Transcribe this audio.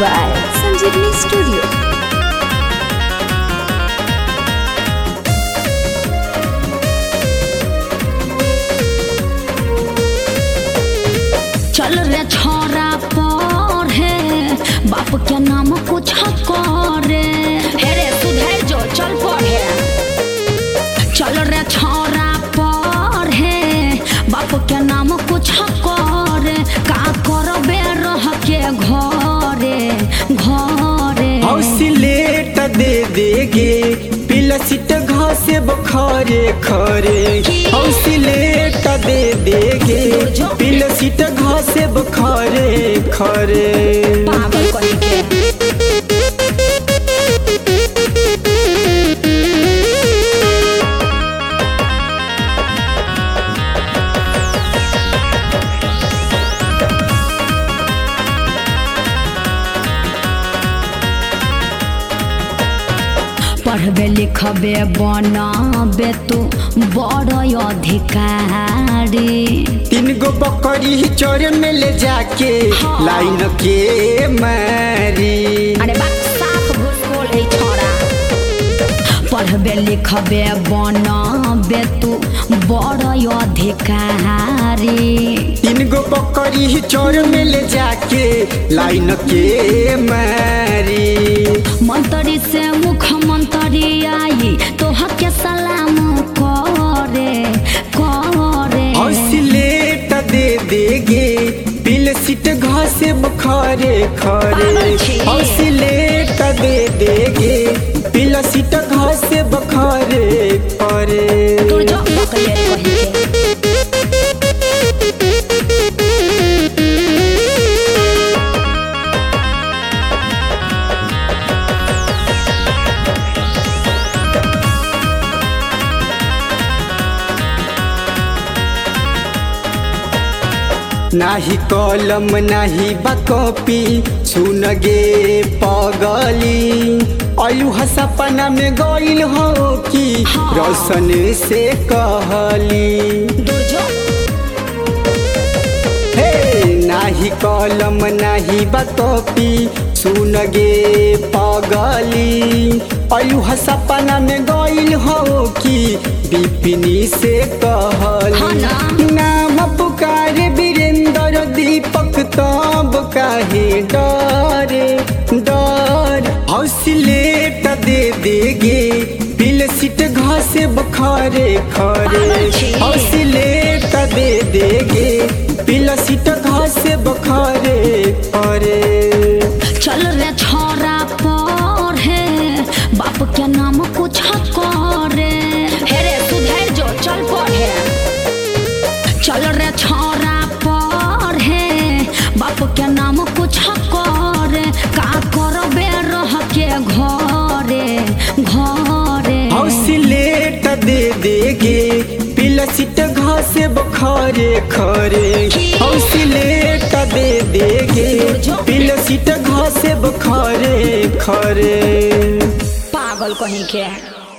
by Sanjeevani Studio. चल रे छोरा पर है बाप के नाम कुछ करे हे रे सुधर जो चल पढ़े चल रे छोरा पर है बाप के नाम कुछ करे का करबे रह के घरे घरे हौसलेट दे देगे पिलसिट घासे बखारे खरे हौसलेट दे देगे पिलसिट घासे बखारे खरे पागल कहीं के पढ़बे लिखबे बनबे तू बड़ अधिकारी तीन गो बकरी चोर में ले जाके हाँ। लाइन के मारी अरे बा साफ घुसखोर है छोरा पढ़बे लिखबे बनबे तू बड़ अधिकारी तीन गो बकरी चोर में ले जाके लाइन के मारी मंत्री से मुख्यमंत्री आई तोह के सलाम करे करे हौसलेट दे देगे पिल सीट घासे बखारे खरे पागल छी। हौसलेट दे देगे पिल सीट घासे बखारे खरे तू जो बकले कही के नाही कलम नाही बा कॉपी सुन गे पगली अलू सपना में गइल हो कि हाँ। रोशन से कहली दूर जो हे नाही कलम नाही बा कॉपी सुन गे पगली अलू सपना में गइल हो कि बिपिनी से कहली हाँ ना। नाम पुकारे वीरेंद्र दीपक तब काहे डरे डर हौसलेट दे देगे पिल सीट घासे बखारे खरे पागल छी। हौसलेट दे देगे पिल सीट घासे बखारे खरे चल रे छोरा पर है बाप के नाम कुछ करे हे रे सुधर जो चल पढ़े चल रे छोरा पर है बाप के नाम कुछ करे का करबे रह के घरे घरे हौसलेट दे देगे पिल सीट घासे बखारे खरे हौसलेट दे देगे पिल सीट घासे बखारे खरे पागल कहीं के